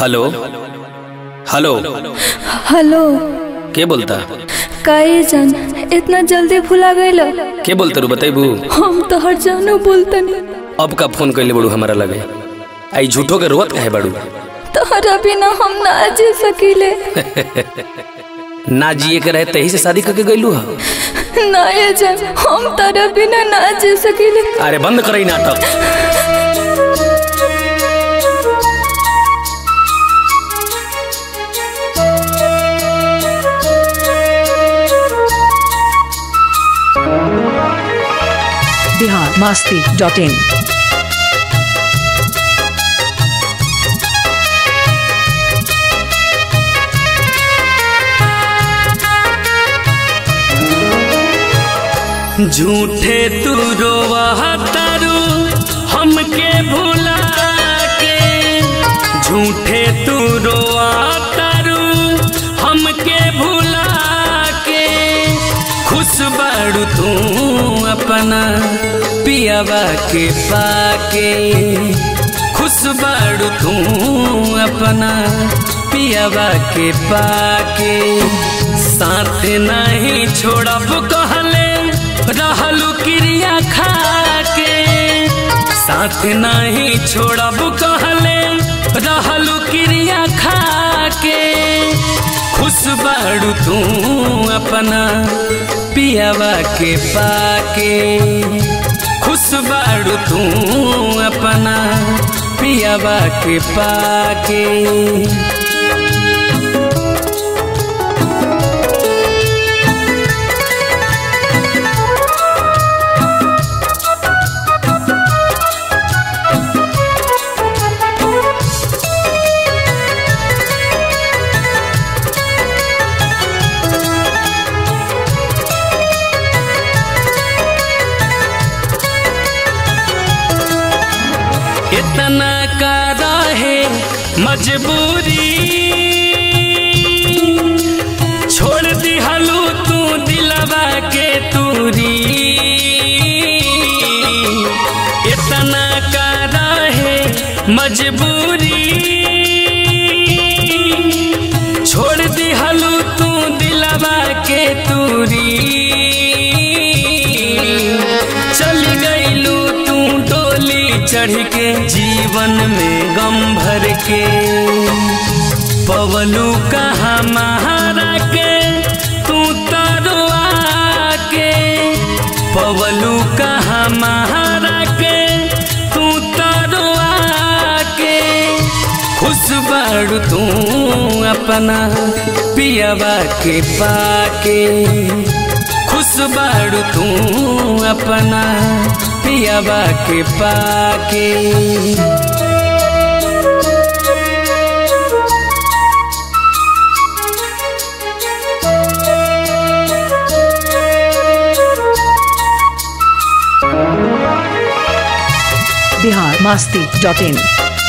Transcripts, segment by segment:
hello hello hello के बोलता काहे जान इतना जल्दी भुला गईल के बोलता रू बतेबू हम तो हर जानू बोलतनी अब का फोन कैले बड़ू हमारा लगे आई झूठो के रोवत काहे बड़ू तोहरा बिना हम ना जी सकीले ना जिए के रहे तही से शादी करके गईलू हा ना ये जान हम तारा बिना ना जी सकीले अरे बंद करई नाटक बिहार मास्ती डॉट इन झूठे तू रोवा तारू हमके भुला के झूठे तू रोवा तारू हमके भुला के खुश बाड़ू तू अपना पियावा के पाके खुश बाड़ू तू अपना पियावा के पाके साथ नहीं छोड़ब कहले रहलू क्रिया खा के साथ नहीं छोड़ब कहले रहलू क्रिया खा के खुश बाड़ू तू अपना पियावा के पाके खुश बाड़ू तू अपना पियावा के पाके इतना का रहे मजबूरी छोड़ दिहलू तू दिलवा के तूरी इतना का रहे मजबूरी छोड़ दिहलू तू दिलवा के तूरी चल गईलू तू डोली चढ़ के जीवन में गम भर के पवलू कहा महारा के तू तरुआ के पवलू कहा महारा के तू तरुआ के खुश बाड़ू तू अपना पियावा के पाके खुश बाड़ू तू अपना पियावा के पाके बिहार मास्ती डॉट इन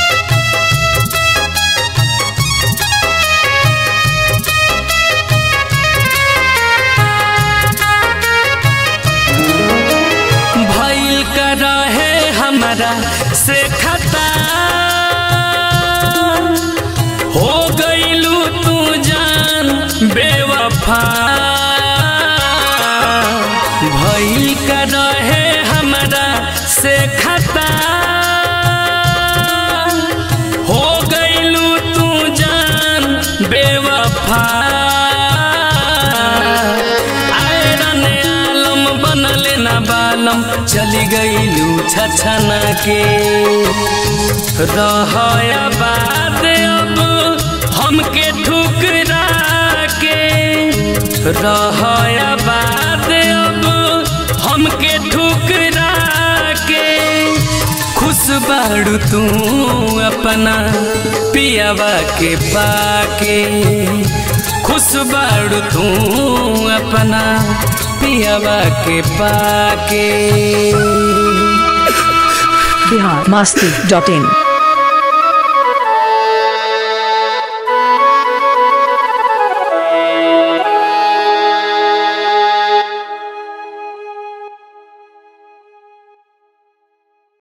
भइल का रहे हमारा से खता हो गईलू तू जान बेवफा भइल का रहे हमारा से खता हो गईलू तू जान बेवफा आयरन आलम बनल ना बालम चली गईलू छछना के रहया बाद अब हमके ठुकरा के रहया बाद अब हमके ठुकरा के खुश बाड़ू तू अपना पियावा के पाके खुश बाड़ू तू अपना पियावा के पाके बिहार मास्ती डॉट इन